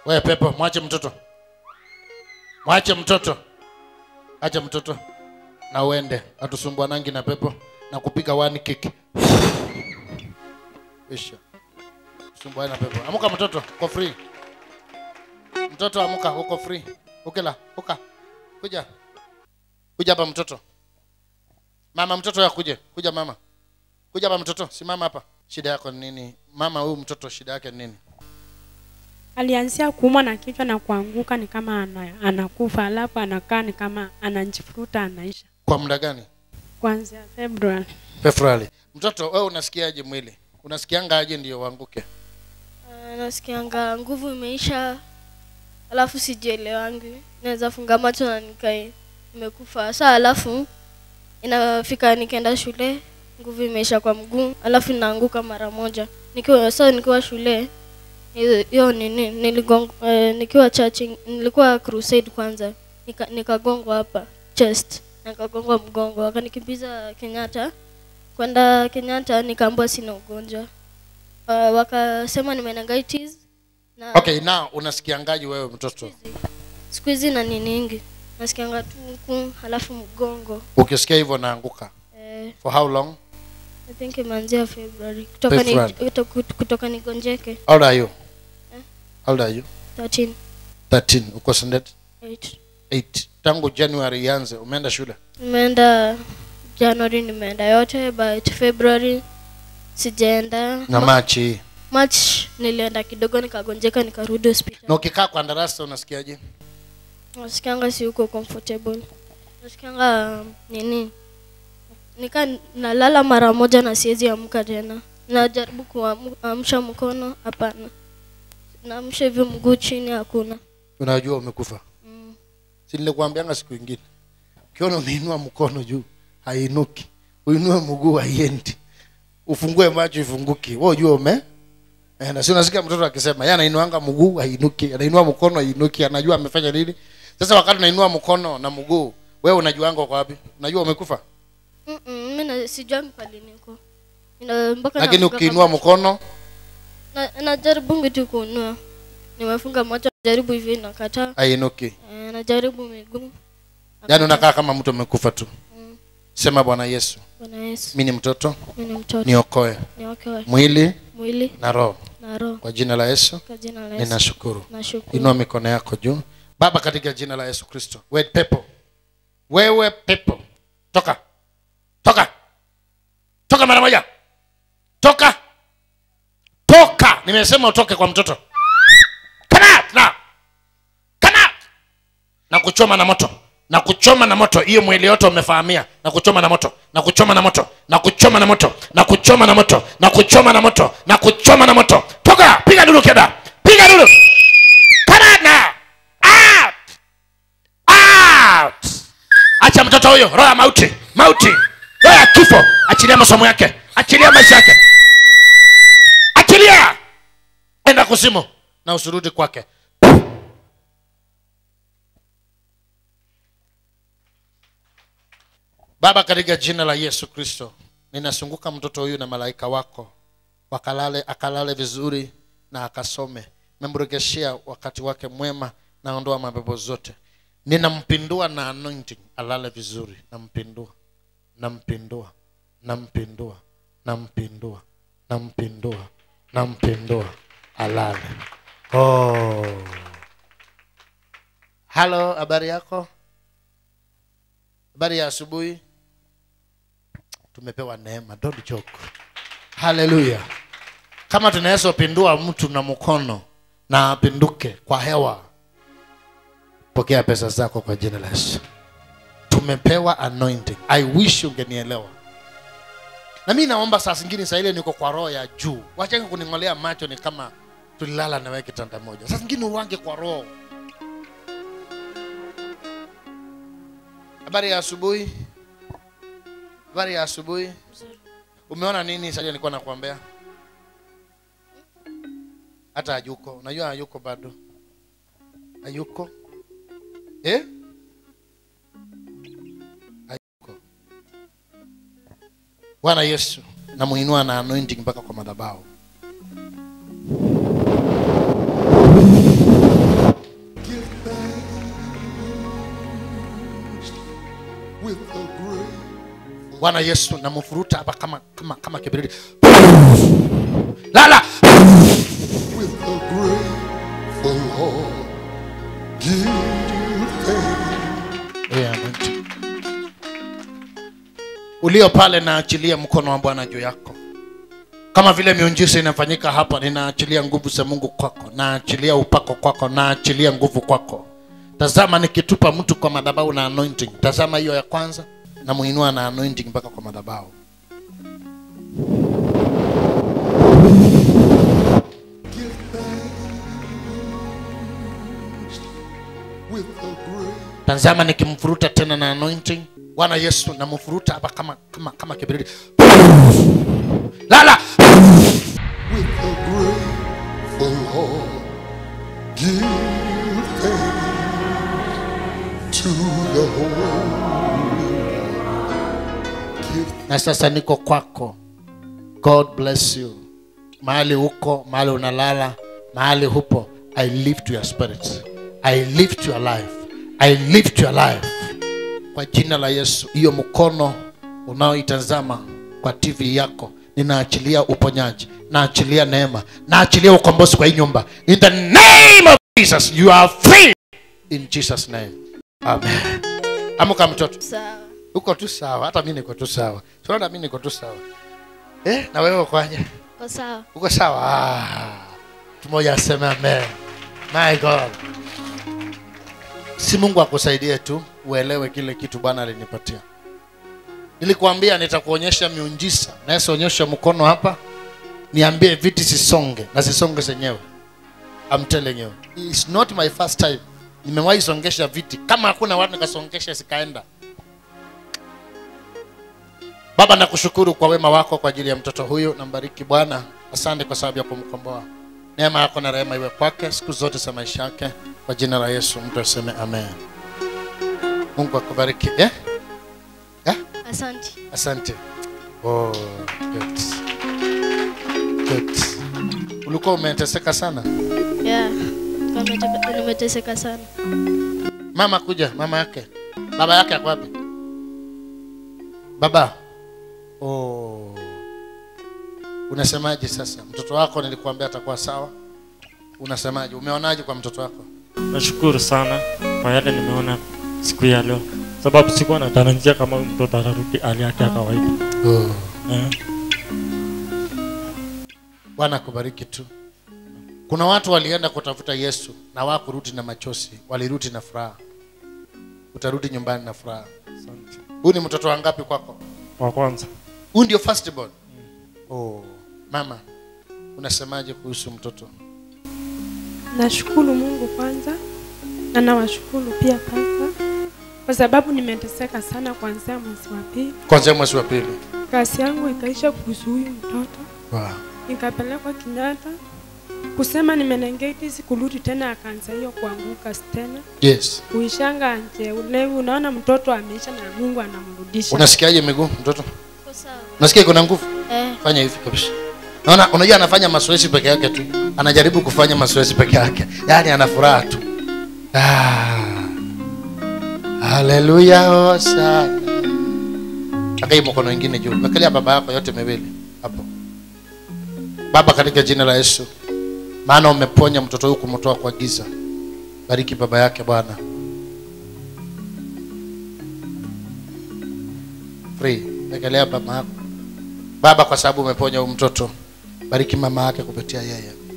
wewe pepo mwache mtoto mwache mtoto acha mtoto na uende atusumbuanangi na pepo na kupiga one kick isha sumbuani na pepo amuka mtoto uko free mtoto amuka uko free ukila uka kuja kuja hapa mtoto mama mtoto ya kuje kuja mama kuja hapa mtoto simama hapa shida yako ni nini mama huyu mtoto shida yake ni nini alianzia kuumwa na kichwa na kuanguka ni kama ana, anakufa alafu anakaa ni kama anajifuruta anaisha kwa muda gani kuanzia februari februari mtoto wewe unasikiaje mwili unasikianga aje ndio uanguke Ah, nasikianga nguvu imeisha alafu sijielewangi naweza funga macho na nikae nimekufa saa alafu inafika nikienda shule nguvu imeisha kwa mguu alafu naanguka mara moja nikiwa saa nikiwa shule hiyo- hiyo nini niligong, eh, nikiwa church nilikuwa crusade kwanza nika- nikagongwa hapa chest nikagongwa mgongo wakanikimbiza kenyatta kwenda kenyatta nikaambua sina ugonjwa uh, wakasema ni meningitis na okay now unasikiangaje wewe mtoto siku hizi na niningi nasikianga tu huku halafu mgongo ukisikia hivyo naanguka eh, for how long I think imeanzia February kutoka ni, February. kuto- kutoka nigonjeke how old are you how old are you 13 13 uko standard 8 8 tangu january ianze umeenda shule nimeenda January nimeenda yote but February sijaenda na machi hii March nilienda kidogo nikagonjeka nikarudi hospitali na ukikaa kwa darasa unasikiaje nasikianga si huko comfortable nasikianga um, nini nika nalala mara moja na siwezi amka tena najaribu kuamsha mkono hapana naamsha hivyo mguu chini hakuna unajua umekufa mm. si nilikuambianga siku ingine ukiona umeinua mkono juu hainuki uinue mguu haiendi ufungue macho ifunguki wewe ujue ume eh, na si unasikia mtoto akisema yeye anainuanga mguu hainuki anainua mkono hainuki anajua amefanya nini sasa wakati unainua mkono na mguu wewe unajuanga uko wapi unajua umekufa Mm-mm, mi na- sijuangi pali niko Ina- mpaka lakini nafunga ukiinua macho. mkono na, najaribu tu kuinua nimefunga macho najaribu hivi nakataa hainuki eh, najaribu miguu yaani unakaa kama mtu amekufa tu Mm. sema bwana yesu bwana yesu mi ni mtoto mi ni mtoto niokoe niokoe mwili mwili na roho na roho kwa jina la yesu kwa jina la yesu ninashukuru nashukuru inua mikono yako juu baba katika jina la yesu kristo we pepo wewe pepo toka toka toka mara moja toka toka nimesema utoke kwa mtoto Come out now. Come out. na kuchoma na moto na kuchoma na moto hiyo mwili yote umefahamia na kuchoma na moto na kuchoma na moto na kuchoma na moto na kuchoma na moto na kuchoma na moto na kuchoma na moto toka piga duru keda piga duru Come out now. Out. Out. acha mtoto huyo roho ya mauti mauti roho ya kifo achilia masomo yake achilia maisha yake achilia enda kuzimu na usurudi kwake baba katika jina la yesu kristo ninasunguka mtoto huyu na malaika wako wakalale akalale vizuri na akasome memrejeshea wakati wake mwema naondoa mapepo zote ninampindua na anointing alale vizuri nampindua nampindua nampindua nampindua nampindua nampindua alale oh. halo habari yako habari ya asubuhi tumepewa neema don't joke haleluya kama tunaweza pindua mtu na mkono na apinduke kwa hewa pokea pesa zako kwa jina la yesu tumepewa anointing i wish ungenielewa na mi naomba saa zingine saa ile niko kwa roho ya juu wachenge kuning'olea macho ni kama tulilala nawe kitanda moja saa zingine uwange kwa roho habari ya asubuhi habari ya asubuhi umeona nini sasa nilikuwa nakuambia hata hayuko unajua hayuko bado hayuko eh? hayuko bwana yesu namuinua na anointing mpaka kwa madhabahu bwana yesu namfuruta hapa kama kama kama kibiriti lala with a grateful heart. Give you thanks. Yeah, anointing. ulio pale naachilia mkono wa bwana juu yako kama vile miunjisa inafanyika hapa ninaachilia nguvu za mungu kwako naachilia upako kwako naachilia nguvu kwako tazama nikitupa mtu kwa madhabahu na anointing tazama hiyo ya kwanza namuinua na anointing mpaka kwa madhabahu Give thanks with a great tazama nikimfuruta tena na anointing bwana yesu namfuruta hapa kama kama kama kibiriti lala with a grateful heart. Give thanks to the Holy Give na sasa niko kwako god bless you mahali huko mahali unalala mahali hupo i lift your spirit i lift your life i lift your life kwa jina la yesu hiyo mkono unaoitazama kwa tv yako ninaachilia uponyaji naachilia neema naachilia ukombozi kwa hii nyumba in the name of jesus you are free in jesus name amen amuka mtoto sawa uko tu sawa hata mi niko tu sawa siona mi niko tu sawa eh, na wewe ukwaje kwa sawa uko sawa ah, tumoja aseme amen my god si mungu akusaidie tu uelewe kile kitu bwana alinipatia nilikuambia nitakuonyesha miunjisa nayeseonyesha mkono hapa niambie viti sisonge na sisonge zenyewe I'm telling you it's not my first time nimewahi songesha viti kama hakuna watu nikasongesha zikaenda baba nakushukuru kwa wema wako kwa ajili ya mtoto huyu nambariki bwana asante kwa sababu ya kumkomboa neema yako na rehema iwe kwake siku zote za maisha yake kwa jina la yesu mtu aseme amen mungu akubariki eh? Eh? asante asante oh, good. Good. ulikuwa umeteseka sana yeah Kwa nimeteka- nimeteseka sana mama kuja mama yake baba yake ako wapi baba oh. unasemaje sasa mtoto wako nilikuambia atakuwa sawa unasemaje umeonaje kwa mtoto wako nashukuru sana kwa yale nimeona siku ya leo sababu sikuwa natarajia kama huyu mtoto atarudi hali yake ya kawaida oh. eh. bwana akubariki tu kuna watu walienda kutafuta yesu na wakurudi na machozi walirudi na furaha utarudi nyumbani na furaha asante. huyu ni mtoto wangapi kwako wa kwanza huyu ndio firstborn oh. mama unasemaje kuhusu mtoto nashukuru mungu kwanza na nawashukuru pia pasta kwa sababu nimeteseka sana kuanzia mwezi wa pili kwanzia mwezi wa pili kazi yangu ikaisha kuhusu huyu mtoto wow. nikapelekwa Kenyatta kusema nimenengeti sikurudi tena, akaanza hiyo kuanguka tena yes kuishanga nje ulevi. Unaona mtoto ameisha na Mungu anamrudisha. unasikiaje miguu mtoto Kwa sawa unasikia kuna nguvu eh fanya hivi kabisa naona unajua anafanya mazoezi peke yake tu anajaribu kufanya mazoezi peke yake yaani ana furaha tu ah. haleluya hosana akai mkono ingine juu wekalia baba yako yote miwili hapo baba katika jina la yesu maana umeponya mtoto huyu kumtoa kwa giza bariki baba yake bwana free wekelea baba yako baba kwa sababu umeponya huyu mtoto bariki mama yake kupitia yeye